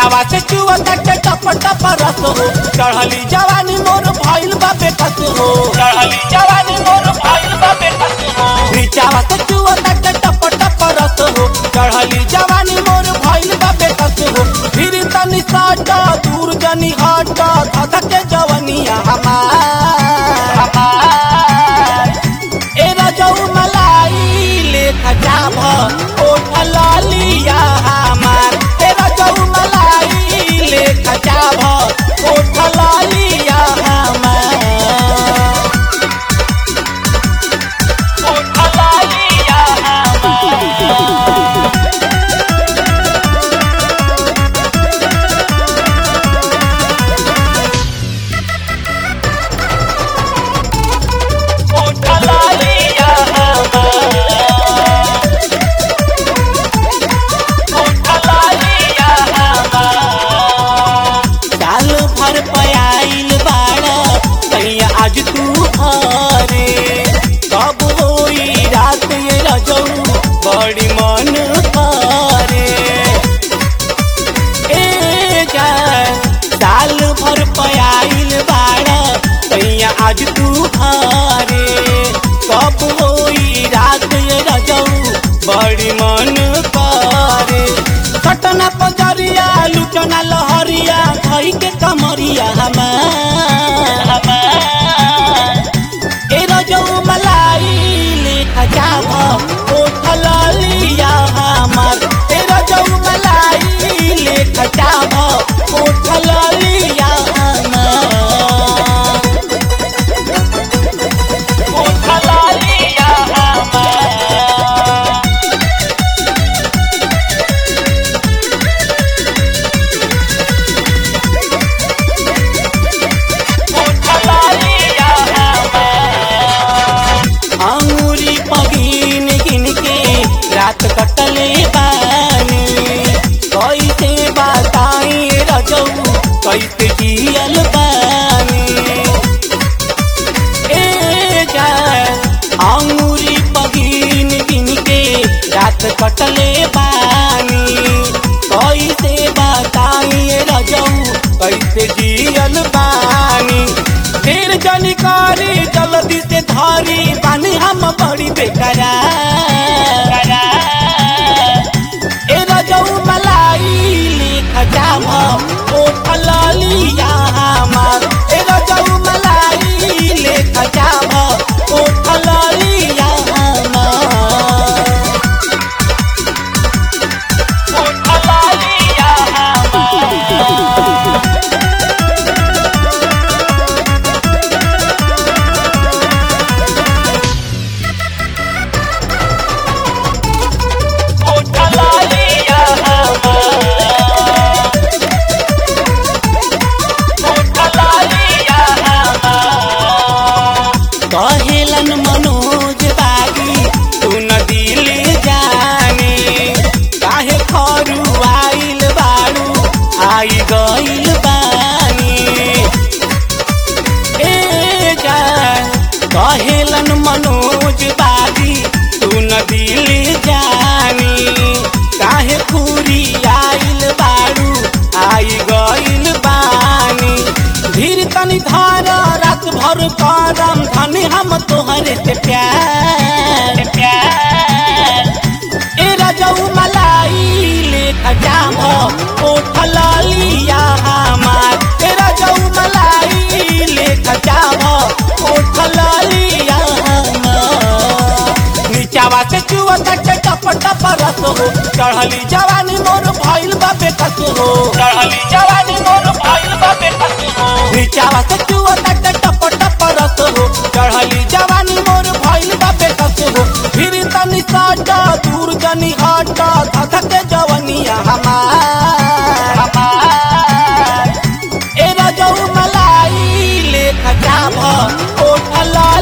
नीचावा से चुआ तटे टप टप रस हो चढ़ली जवानी मोर भइल बा बेकस हो चढ़ली जवानी मोर भइल बा बेकस हो नीचावा से चुआ तटे टप टप रस हो चढ़ली जवानी मोर भइल बा बेकस हो फिर तनी साट दूर जनी हट धधके जवनिया हमार हमार ए रजऊ मलाई लेख जाभ ओठ लालिया हमार ए रजऊ मलाई लेख जाभ ओठ लालिया हमार ओठ लालिया हमार ओठ लालिया हमार ओठ लालिया हमार साल भर पयाइल बाड़ कहिया आज तू हरे कब होई रात ये रजऊ बड़ी मन करे ए जान साल भर पयाइल बाड़ कहिया आज तू हरे कब होई रात ये रजऊ बड़ी मन करे कटना पजरिया लुटना लहरिया धई के कमरिया हमार हमार ए रजऊ मलाई लेखा जाभ ओठ लालिया हमार ए रजऊ मलाई लेखा जाभ ओठ लालिया हमार ओठ लालिया हमार अंगूरी पगीन गिन के रात कटले बानी कैसे बताई रजऊ कैसे जियल बानी ए जान अंगूरी पगीन गिन के रात कटले बानी कैसे बताई रजऊ कैसे जियल बानी फिर जनिकारी जल्दी से धारी बानी हम बड़ी बेकरा ए रजऊ मलाई लिख जाम ओ फलालिया हमार ए रजऊ मलाई लिख जाम ओ फलालिया हमार ओ फलालिया हमार ओठ लालिया हमार ओठ लालिया हमार कहेलन मनोज बागी तू न दिल जाने काहे खरू आइल बारू आई गइल बानी ए जान कहेलन मनोज बागी तू न दिल जानी काहे पूरी आइल बारू आई गइल बानी धीर तनी धार रात भर करम धनी हम तोहरे से प्यार प्यार ए रजऊ मलाई लेख जाम ओठ लालिया हमार ए रजऊ मलाई लेख जाम ओठ लालिया हमार नीचावा से चुआ तटे टप टप रस हो चढ़ली जवानी मोर भइल बा बेकस हो चढ़ली जवानी मोर भइल बा बेकस हो नीचावा से चुआ तटे टप टप रस हो चढ़ली जवानी मोर भइल बा बेकस हो फिर तनी साट दूर जनी हट धधके जवनिया हमार हमार ए रजऊ मलाई लेख जाभ ओठ ला